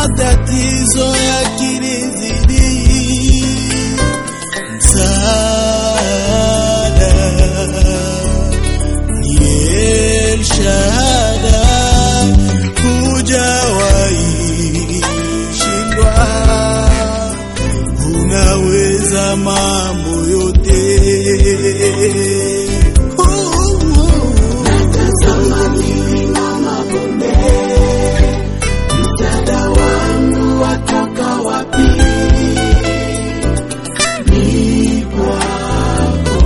matatizo yakinizidi, msaada ni El Shaddai, hujawahi shindwa, unaweza mambo yote. Tazama milima mabonde, msaada wangu watoka wapi? Ni kwako,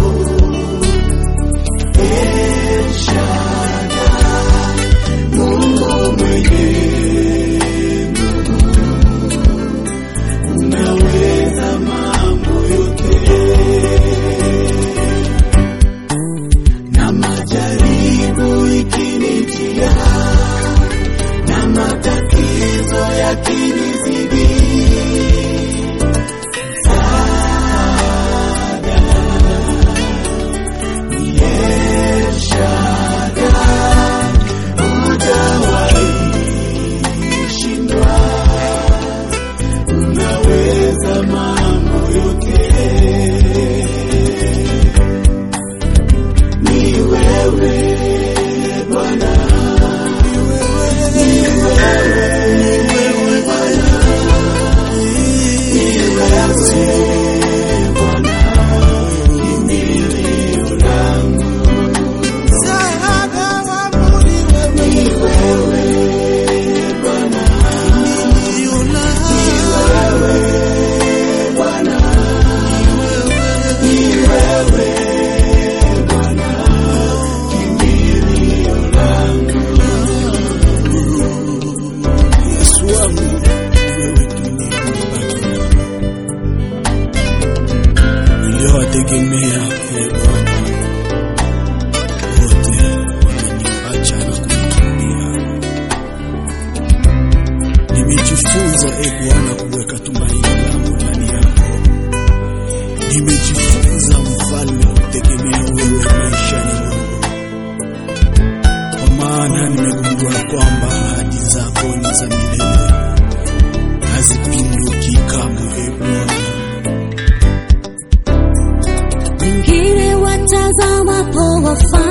El Shaddai, Mungu mwenye nguvu, unaweza mambo yote na majaribu ikinijia na matatizo yakinizidi, msaada ni El Shaddai, hujawahi shindwa, unaweza mambo yote. Ni wewe Bwana, ni wewe, ni wewe Bwana, ni wewe Bwana, kimbilio langu. Msaada wangu ni wewe, Ni wewe Bwana, kimbilio langu. wewe Bwana, ni wewe Bwana, kimbilio langu. Yesu wangu, wewe tu ni Bwana. Niliowategemea e Bwana, wote wameniacha na kunikimbia. Nimejifunza e Bwana kuweka tumaini langu ndani yako. Nimejifunza mfalme kutegemea wewe maishani mwangu, kwa maana nimegundua kwamba ahadi zako ni za milele, hazipinduki kamwe e Bwana. wengine watazamapo wafalme